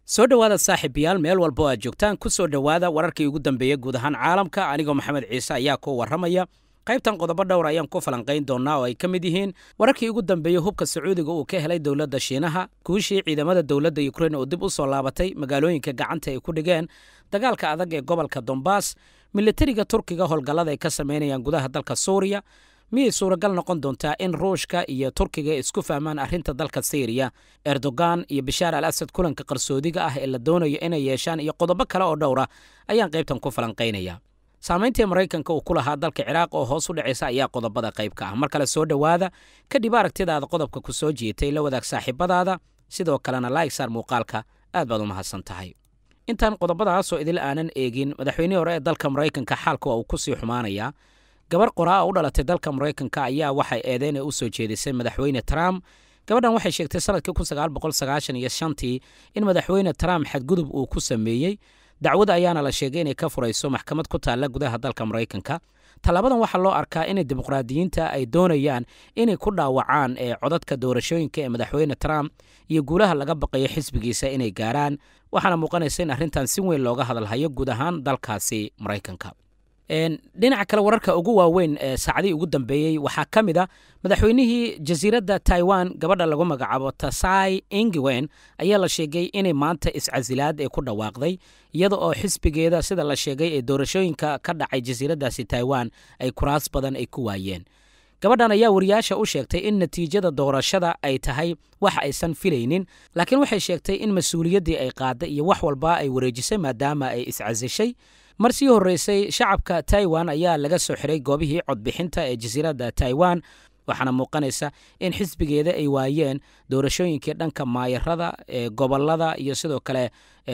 soo dhowaada saaxiibayaal meel walba oo aad joogtaan ku soo dhowaada wararkii ugu dambeeya guud ahaan caalamka anigoo maxamed ciise ayaa ku warramaya qaybtan qodobo dhowr ayaan ku falanqayn doonnaa oo ay ka mid yihiin wararkii ugu dambeeyey hubka sacuudiga uu ka helay dowladda shiinaha guushii ciidamada dowladda ukrein oo dib u soo laabatay magaalooyinka gacanta ay ku dhigeen dagaalka adag ee gobolka dombas militariga turkiga howlgallada ay ka samaynayaan gudaha dalka suuriya miyay suuragal noqon doontaa in ruushka iyo turkiga isku fahmaan arrinta dalka syriya erdogan iyo bishaar al asad kulanka qarsoodiga ah ee la doonayo inay yeeshaan iyo qodobo kale oo dhowra ayaan qaybtan ku falanqaynaya saamayntii maraykanka uu ku lahaa dalka ciraaq oo hoos u dhacaysa ayaa qodobada qayb ka ah mar kale soo dhowaada kadib aragtidaada qodobka ku soo jiitay la wadaag saaxiibadaada sidoo kalena laigsaar muuqaalka aad baad u mahadsan tahay intaan qodobadaasoo idil aanan eegin madaxweynihii hore ee dalka maraykanka xaalka waa uu ku sii xumaanayaa gabar qoraa u dhalatay dalka maraykanka ayaa waxay eedeyn u soo jeedisay madaxweyne trump gabadhan waxay sheegtay sanadkii iyo shantii in madaxweyne trump xadgudub uu ku sameeyey dacwad ayaana la sheegay inay ka furayso maxkamad ku taalla gudaha dalka maraykanka tallaabadan waxaa loo arkaa inay dimuqraadiyiinta ay doonayaan inay ku dhaawacaan ee codadka doorashooyinka ee madaxweyne trump iyo guulaha laga baqayo xisbigiisa inay gaaraan waxaana muuqanaysa in arrintan si weyn looga hadalhayo guud ahaan dalkaasi maraykanka dhinaca kale wararka ugu waaweyn ee saacadihii ugu dambeeyey waxaa ka mid a madaxweynihii jasiiradda taiwan gabadha lagu magacaabo tasai ingiwen ayaa la sheegay inay maanta iscasilaad ee ku dhawaaqday iyada oo xisbigeeda sida la sheegay ee doorashooyinka ka dhacay jasiiraddaasi taiwan ay kuraas badan ay ku waayeen gabadhan ayaa wariyaasha u sheegtay in natiijada doorashada ay tahay wax aysan filaynin laakiin waxay sheegtay in mas-uuliyaddii ay qaaday iyo wax walba ay wareejisay maadaama ay iscasishay mar sii horreysay shacabka taiwan ayaa laga soo xiray goobihii codbixinta ee jasiiradda taiwan waxaana muuqanaysa in xisbigeeda ay waayeen doorashooyinkii dhanka maayarada ee gobolada iyo sidoo kale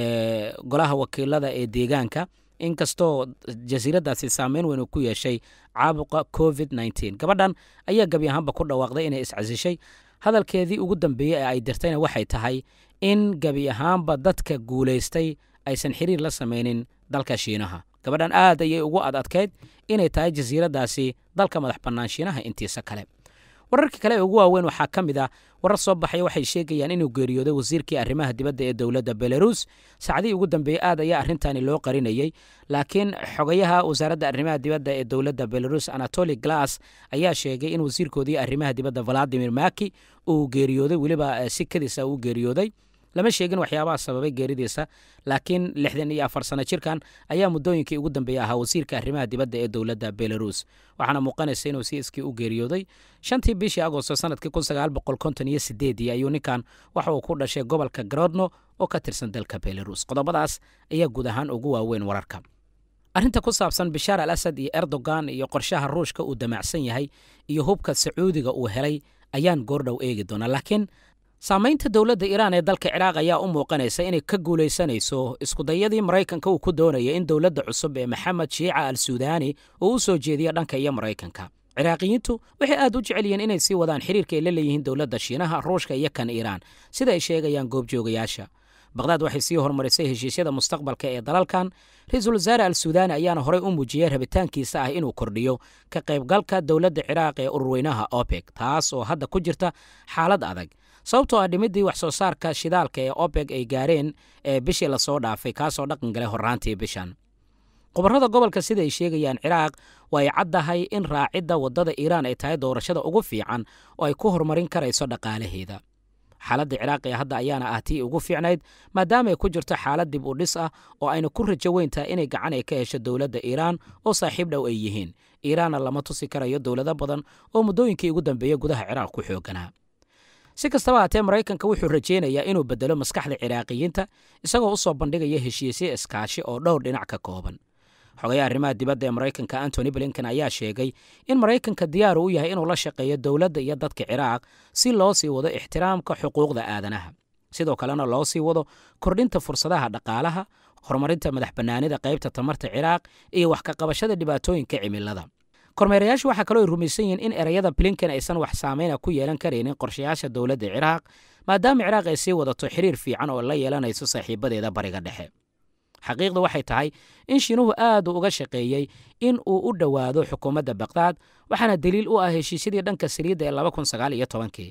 golaha wakiilada ee deegaanka inkastoo jasiiraddaasi saameyn weyn uu ku yeeshay caabuqa covid gabadhan ayaa gebi ahaanba ku dhawaaqday inay iscasishay hadalkeedii ugu dambeeyey ee ay dirtayna waxay tahay in gebi ahaanba dadka guulaystay aysan xiriir la samaynin dalka shiinaha gabadhan aad ayay ugu ad adkayd inay tahay jasiiraddaasi dalka madax bannaan shiinaha intiisa kale wararka kale ee ugu waaweyn waxaa ka mid ah warar soo baxaya waxay sheegayaan inuu geeriyooday wasiirkii arrimaha dibadda ee dowladda belarus saacadihii ugu dambeeyey aad ayaa arrintaani loo qarinayey laakiin xogayaha wasaaradda arrimaha dibadda ee dowladda belarus anatoli glass ayaa sheegay in wasiirkoodii arrimaha dibadda valadimir maki uu geeriyooday weliba si kadisa uu geeriyooday lama sheegin waxyaabaha sababay geeridiisa laakiin lixdan iyo afar sano jirkan ayaa muddooyinkii ugu dambeeyey ahaa wasiirka arrimaha dibadda ee dowladda belarus waxaana muuqanaysa inuu si iskii u geeriyooday shantii bishii agosto sanadkii iyo ayuu ninkan waxa uu ku dhashay gobolka garodno oo ka tirsan dalka belarus qodobadaas ayaa guud ahaan ugu waaweyn wararka arrinta ku saabsan bishaar al asad iyo erdogan iyo qorshaha ruushka uu damacsan yahay iyo hubka sacuudiga uu helay ayaan goordhow eegi doonaa laakiin saamaynta dowladda iiraan ee dalka ciraaq ayaa u muuqanaysa inay ka guulaysanayso iskudayadii maraykanka uu ku doonaya in dowladda cusub ee maxamed shiica al suudaani uu u soo jeediyo dhanka iyo maraykanka ciraaqiyiintu waxay aad u jecel yihiin inay sii wadaan xiriirka ay la leeyihiin dowladda shiinaha ruushka iyo kan iiraan sida ay sheegayaan goobjoogayaasha baqhdaad waxay sii horumarisay heshiisyada mustaqbalka ee dalalkan ra-iisul wasaare al suudaani ayaana horey u muujiyey rabitaankiisa ah inuu kordhiyo ka qaybgalka dowladda ciraaq ee ururweynaha opec taas oo hadda ku jirta xaalad adag sababtoo ah dhimiddii wax soo saarka shidaalka ee opec ay gaareen ee bishii lasoo dhaafay kaasoo dhaqan galay horraantii bishan qobarrada gobolka sida ay sheegayaan ciraaq waa ay caddahay in raacidda waddada iiraan ay tahay doorashada ugu fiican oo ay ku horumarin karayso dhaqaalaheeda xaaladda ciraaq ee hadda ayaana ah tii ugu fiicnayd maadaama ay ku jirto xaalad dib u dhis ah oo ayna ku rajo weyntahay inay gacan ay ka hesho dowladda iiraan oo saaxiib dhow ay yihiin iiraanna lama tusi karayo dowlado badan oo muddooyinkii ugu dambeeya gudaha ciraaq ku xooganaa si kastaba haatee maraykanka wuxuu rajaynayaa inuu bedelo maskaxda ciraaqiyiinta isagoo u soo bandhigaya heshiisyo iskaashi oo dhowr dhinac ka kooban xogayaha arrimaha dibadda ee maraykanka antony blinken ayaa sheegay in maraykanka diyaar u yahay inuu la shaqeeyo dowladda iyo dadka ciraaq si loo sii wado ixtiraamka xuquuqda aadanaha sidoo kalena loo sii wado kordhinta fursadaha dhaqaalaha horumarinta madax bannaanida qaybta tamarta ciraaq iyo wax ka qabashada dhibaatooyinka cimilada kormeerayaashu waxaa kaloo ay rumaysan yihiin in ereyada blinken aysan wax saameyna ku yeelan karaynin qorshayaasha dowladda ciraaq maadaama ciraaq ay sii wadato xiriir fiican oo la yeelanayso saaxiibadeeda bariga dhexe xaqiiqda waxay tahay in shiinuhu aad uu uga shaqeeyey in uu u dhowaado xukuumadda bakdaad waxaana daliil u ah heshiisyadii dhanka saliidda ee kii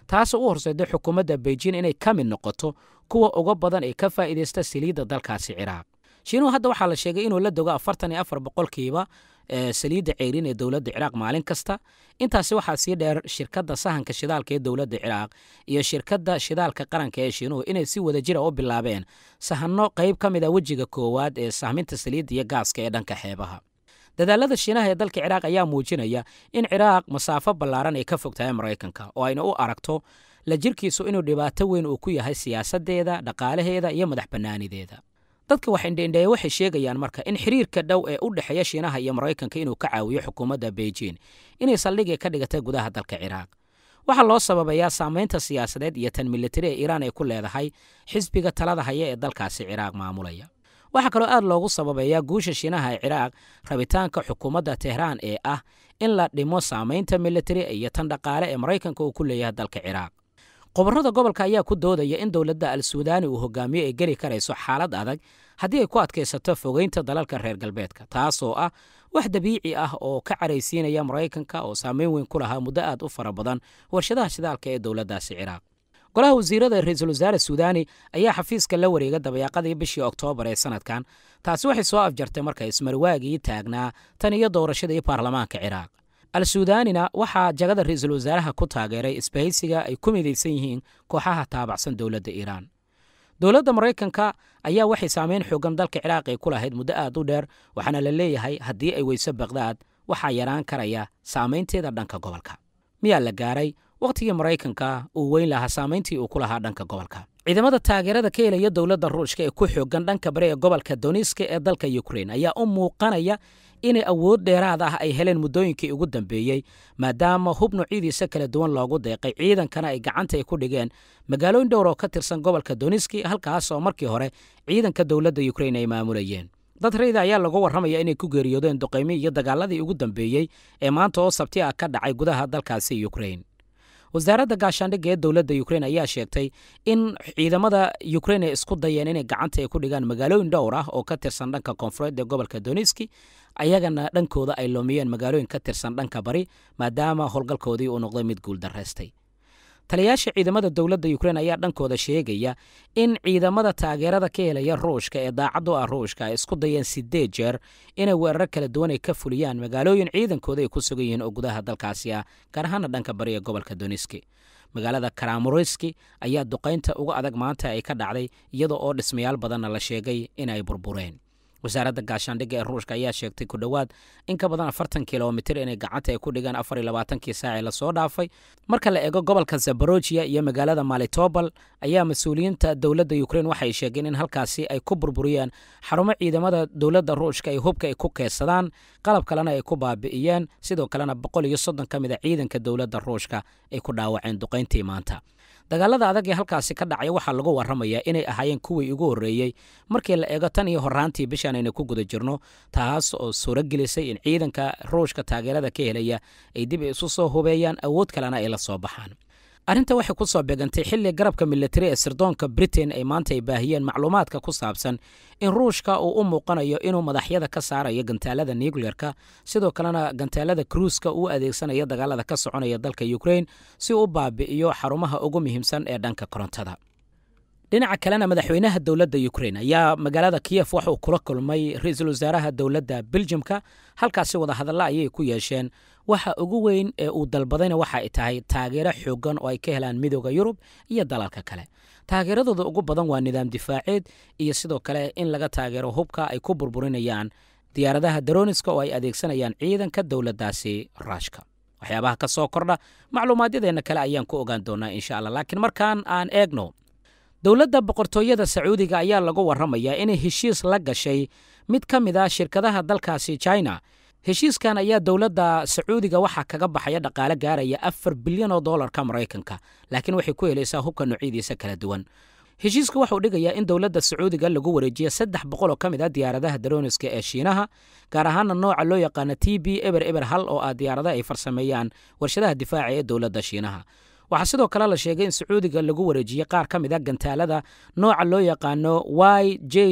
taasoo u horseeday xukuumadda beijing inay ka mid noqoto kuwa uga badan ee ka faa'iidaysta saliidda dalkaasi ciraaq shiinuhu hadda waxaa la sheegay inuu la dogo afartan iyo afar boqolkiiba saliidda ceyrin ee dowladda ciraaq maalin kasta intaasi waxaa sii dheer shirkadda sahanka shidaalka ee dowladda ciraaq iyo shirkadda shidaalka qaranka ee shiinuhu inay si wada jira u bilaabeen sahanno qayb ka mid a wejiga koowaad ee sahminta saliidda iyo gaaska ee dhanka xeebaha dadaalada shiinaha ee dalka ciraaq ayaa muujinaya in ciraaq masaafo ballaaran ay ka fog tahay maraykanka oo ayna u aragto la jirkiisu inuu dhibaato weyn uu ku yahay siyaasaddeeda dhaqaalaheeda iyo madax bannaanideeda dadka wax indheindheeye waxay sheegayaan marka in xiriirka dhow ee u dhexeeya shiinaha iyo maraykanka inuu ka caawiyo xukuumadda beijing inay saldhigii ka dhigatay gudaha dalka ciraaq waxaa loo sababayaa saamaynta siyaasadeed iyo tan militari ee iiraan ay ku leedahay xisbiga talada haya ee dalkaasi ciraaq maamulaya waxaa kaloo aad loogu sababeeyaa guusha shiinaha ee ciraaq rabitaanka xukuumadda tehraan ee ah in la dhimo saamaynta militari iyo tan dhaqaale ee maraykanka uu ku leeyahay dalka ciraaq qoborrada gobolka ayaa ku doodaya in dowladda al suudaani uu hogaamiyo ay geli karayso xaalad adag haddii ay ku adkaysato fogeynta dalalka reer galbeedka taasoo ah wax dabiici ah oo ka caraysiinaya maraykanka oo saameyn weyn ku lahaa muddo aad u fara badan warshadaha shidaalka ee dowladdaasi ciraaq golaha wasiirada ra-iisul wasaare suudaani ayaa xafiiska la wareega dabayaaqadii bishii oktoobar ee sanadkan taasi waxay soo afjartay marka ismarwaagii taagnaa tan iyo doorashadii baarlamaanka ciraaq al suudaanina waxaa jagada ra-iisul wasaaraha ku taageeray isbahaysiga ay ku midaysan yihiin kooxaha taabacsan dowladda iiraan dowladda maraykanka ayaa waxay saameyn xoogan dalka ciraaq ay ku lahayd muddo aad u dheer waxaana la leeyahay haddii ay weyso baqdaad waxaa yaraan karaya saamaynteeda dhanka gobolka miyaa la gaaray wakhtigii maraykanka uu weyn lahaa saamayntii uu ku lahaa dhanka gobolka ciidamada taageerada ka helaya dowladda ruushka ee ku xoogan dhanka bari ee gobolka doniska ee dalka ukrein ayaa u muuqanaya inay awood dheeraad ah ay heleen muddooyinkii ugu dambeeyey maadaama hub noocyadiisa kala duwan loogu deeqay ciidankana ay gacanta ay ku dhigeen magaalooyin dhowr oo ka tirsan gobolka doniski halkaas oo markii hore ciidanka dowladda ukrein ay maamulayeen dad rayda ayaa lagu warramaya inay ku geeriyoodeen duqaymi iyo dagaaladii ugu dambeeyey ee maanta oo sabti ah ka dhacay gudaha dalkaasi ukrein wasaaradda gaashaandhigga ee dowladda ukrein ayaa sheegtay in ciidamada ukrein ay isku dayeen inay gacanta ay ku dhigaan magaalooyin dhowr ah oo ka tirsan dhanka koonfureed ee gobolka doniski ayagana dhankooda ay loomiyeen magaalooyin ka tirsan dhanka bari maadaama howlgalkoodii uu noqday mid guuldaraystay taliyayaasha ciidamada dowladda ukrein ayaa dhankooda sheegaya in ciidamada taageerada ka helaya ruushka ee daacad u ah ruushka ay isku dayeen sideed jeer inay weerar kala duwan ay ka fuliyaan magaalooyin ciidankooda ay ku sugan yihiin oo gudaha dalkaasi ah gaar ahaana dhanka bari ee gobolka doniski magaalada karamoriski ayaa duqaynta uga adag maanta ay ka dhacday iyada oo dhismayaal badanna la sheegay in ay burbureen wasaaradda gaashaandhigga ee ruushka ayaa sheegtay ku dhowaad in ka badan afartan kilomitir inay gacanta ay ku dhigaan afar iyo labaatankii saacee lasoo dhaafay marka la eego gobolka zabarojiya iyo magaalada malitobal ayaa mas-uuliyiinta dowladda ukrein waxay sheegeen in halkaasi ay ku burburiyeen xarumo ciidamada dowladda ruushka ay hubka ay ku keedsadaan qalab kalena ay ku baabi'iyeen sidoo kalena boqol iyo soddon ka mid a ciidanka dowladda ruushka ay ku dhaawaceen duqayntii maanta dagaalada adag ee halkaasi ka dhacaya waxaa lagu warramayaa inay ahaayeen kuwii ugu horreeyey markii la eego tan iyo horraantii bishaan aynu ku guda jirno taas oo suuro gelisay in ciidanka ruushka taageerada ka helaya ay dib isu soo hubeeyaan awood kalena ay la soo baxaan arrinta waxay ku soo beegantay xilli garabka militari ee sirdoonka britain ay maanta ay baahiyeen macluumaadka ku saabsan in ruushka uu u muuqanayo inuu madaxyada ka saarayo gantaalada nucleerka sidoo kalena gantaalada kruuska uu adeegsanayo dagaalada ka soconaya dalka ukrein si uu u baabi'iyo xarumaha ugu muhiimsan ee dhanka korontada dhinaca kalena madaxweynaha dowladda ukrein ayaa magaalada kiyef wax uu kula kulmay ra-iisul wasaaraha dowladda beljimka halkaasi wadahadalla ayay ku yeesheen waxa ugu weyn ee uu dalbadayna waxa ay tahay taageero xoogan oo ay ka helaan midooda yurub iyo dalalka kale taageeradooda ugu badan waa nidaam difaaceed iyo sidoo kale in laga taageero hubka ay ku burburinayaan diyaaradaha daroniska oo ay adeegsanayaan ciidanka dowladdaasi ruushka waxyaabaha ka soo kordha macluumaadyadeenna kale ayaan ku ogaan doonaa insha allah laakiin markaan aan eegno dowladda boqortooyada sacuudiga ayaa lagu warramayaa inay heshiis la gashay mid ka mid ah shirkadaha dalkaasi china heshiiskan ayaa dowladda sacuudiga waxaa kaga baxaya dhaqaale gaaraya afar bilyan oo dollarka maraykanka laakiin waxay ku helaysaa hubka noocyadiisa kala duwan heshiiska waxauu dhigayaa in dowladda sacuudiga lagu wareejiya saddex boqol oo ka mid ah diyaaradaha daroniska ee shiinaha gaar ahaana nooca loo yaqaana t b eber eber hal oo ah diyaarada ay farsameeyaan warshadaha difaaca ee dowladda shiinaha waxaa sidoo kale la sheegay in sacuudiga lagu wareejiyey qaar ka mid a gantaalada nooca loo yaqaano y j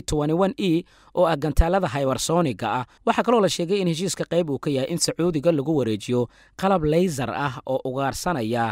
e oo ah gantaalada haybarsoniga ah waxaa kaloo la sheegay in heshiiska qayb uu ka yahay in sacuudiga lagu wareejiyo qalab laysar ah oo ugaarsanaya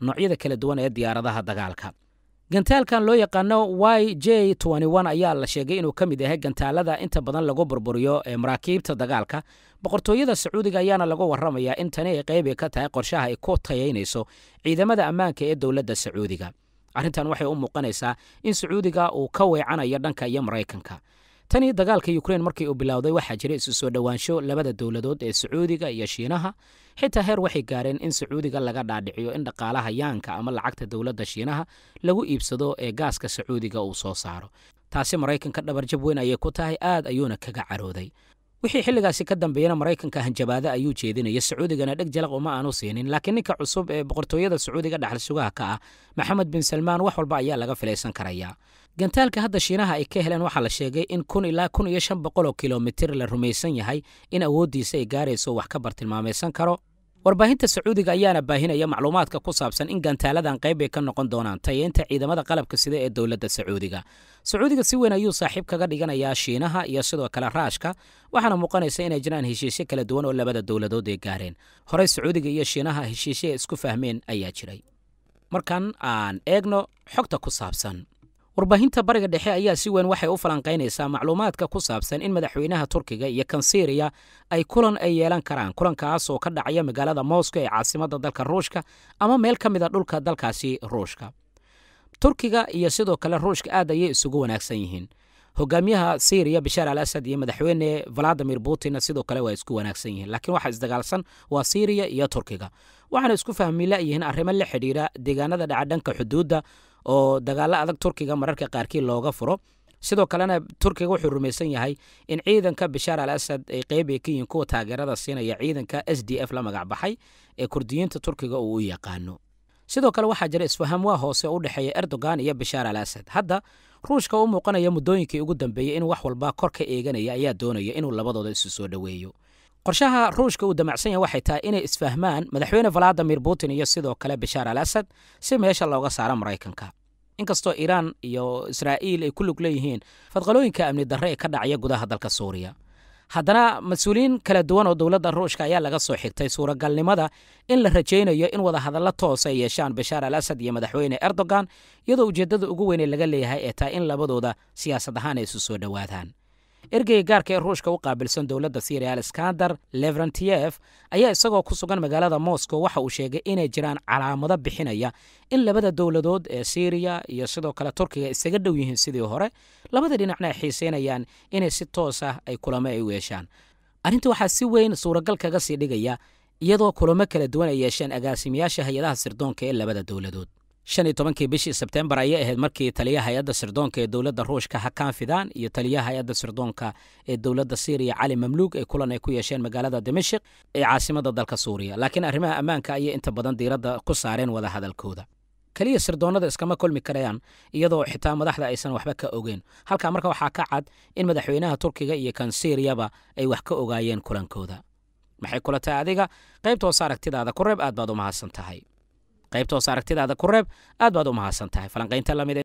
noocyada kala duwan ee diyaaradaha dagaalka gantaalkan loo yaqaano y j ayaa la sheegay inuu ka mid yahay gantaalada inta badan lagu burburiyo ee maraakiibta dagaalka boqortooyada sacuudiga ayaana lagu warramayaa in tani ay qaybi ka tahay qorshaha ay ku tayaynayso ciidamada ammaanka ee dowladda sacuudiga arrintan waxay u muuqanaysaa in sacuudiga uu ka weecanayo dhanka iyo maraykanka tanii dagaalka ukrein markii uu bilowday waxaa jira isu soo dhowaansho labada dowladood ee sacuudiga iyo shiinaha xitaa heer waxay gaareen in sacuudiga laga dhaadhiciyo in dhaqaalaha yaanka ama lacagta dowladda shiinaha lagu iibsado ee gaaska sacuudiga uu soo saaro taasi maraykanka dhabarjab weyn ayay ku tahay aad ayuuna kaga carooday wixii xilligaasi ka dambeeyana maraykanka hanjabaade ayuu jeedinaya sacuudigana dheg jalaq uma aanu siinin laakiin ninka cusub ee boqortooyada sacuudiga dhaxal sugaha ka ah maxamed bin salmaan wax walba ayaa laga filaysan karayaa gantaalka hadda shiinaha ay ka heleen waxaa la sheegay in kun ilaa kun iyo shan boqol oo kilomitir la rumaysan yahay in awooddiisa ay gaarayso wax ka bartilmaamaysan karo warbaahinta sacuudiga ayaana baahinaya macluumaadka ku saabsan in gantaaladan qayb ay ka noqon doonaan tayeynta ciidamada qalabka sida ee dowladda sacuudiga sacuudiga si weyn ayuu saaxiib kaga dhiganayaa shiinaha iyo sidoo kale raashka waxaana muuqanaysa inay jiraan heshiisyo kala duwan oo labada dowladood ay gaareen horey sacuudiga iyo shiinaha heshiisyo ay isku fahmeen ayaa jiray markan aan eegno xogta ku saabsan warbaahinta bariga dhexe ayaa si weyn waxay u falanqaynaysaa macluumaadka ku saabsan in madaxweynaha turkiga iyo kan syriya ay kulan ay yeelan karaan kulankaas oo ka dhacaya magaalada moscow ee caasimadda dalka ruushka ama meel ka mid a dhulka dalkaasi ruushka turkiga iyo sidoo kale ruushka aad ayay isugu wanaagsan yihiin hogaamiyaha syriya bashaar al asad iyo madaxweyne valadimir putinna sidoo kale waa isku wanaagsan yihiin laakiin waxa isdagaalsan waa syriya iyo turkiga waxaana isku fahmi layihiin arrimo la xidhiira deegaanada dhaca dhanka xuduudda oo dagaalo adag turkiga mararka qaarkii looga furo sidoo kalena turkiga wuxuu rumaysan yahay in ciidanka bashaar al asad ay qeyb ay ka yihiin kuwa taageerada siinaya ciidanka s d f la magac baxay ee kurdiyiinta turkiga uu u yaqaano sidoo kale waxaa jira isfaham waa hoose u dhexeeya erdogan iyo bashaar al asad hadda ruushka u muuqanaya muddooyinkii ugu dambeeyey in wax walba kor ka eeganaya ayaa doonaya inuu labadooda isu soo dhoweeyo qorshaha ruushka uu damacsan yahay waxay tahay inay isfahmaan madaxweyne valadimir putin iyo sidoo kale bashaar al asad si meesha looga saaro maraykanka inkastoo iiraan iyo israa'iil ay ku lug leeyihiin fadqalooyinka amni darre ee ka dhacaya gudaha dalka suuriya haddana mas-uuliyiin kala duwan oo dowladda ruushka ayaa laga soo xigtay suuragalnimada in la rajaynayo in wadahadallo toos ay yeeshaan bashaar al asad iyo madaxweyne erdogan iyadoo ujeeddada ugu weyn ee laga leeyahay ee tahay in labadooda siyaasad ahaan ay isu soo dhowaadaan ergeyga gaarka ee ruushka u qaabilsan dowladda syriya alexander levrantiyef ayaa isagoo ku sugan magaalada moscow waxa uu sheegay inay jiraan calaamado bixinaya in labada dowladood ee syriya iyo sidoo kale turkiga isaga dhow yihiin sidii hore labada dhinacna ay xiiseynayaan inay si toos ah ay kulamo ay u yeeshaan arrinta waxaa si weyn suuragal kaga sii dhigaya iyadoo kulamo kala duwan ay yeesheen agaasimayaasha hay-adaha sirdoonka ee labada dowladood shan iyo tobankii bishii sebtembar ayay ahayd markii taliyaha hay-adda sirdoonka ee dowladda ruushka hakan fidan iyo taliyaha hay-adda sirdoonka ee dowladda syriya cali mamluug ay kulan ay ku yeesheen magaalada dimashik ee caasimadda dalka suuriya laakiin arrimaha ammaanka ayay inta badan diiradda ku saareen wada hadalkooda keliya sirdoonnada iskama kulmi karayaan iyadoo xitaa madaxda aysan waxba ka ogeyn halkaa marka waxaa ka cad in madaxweynaha turkiga iyo kan syiriyaba ay wax ka ogaayeen kulankooda maxay kula tahay adiga qaybta hoose aragtidaada ku reeb aad baad u mahadsan tahay qaybta hoose aragtidaada ku reeb aad baad u mahadsan tahay falanqaynta lamid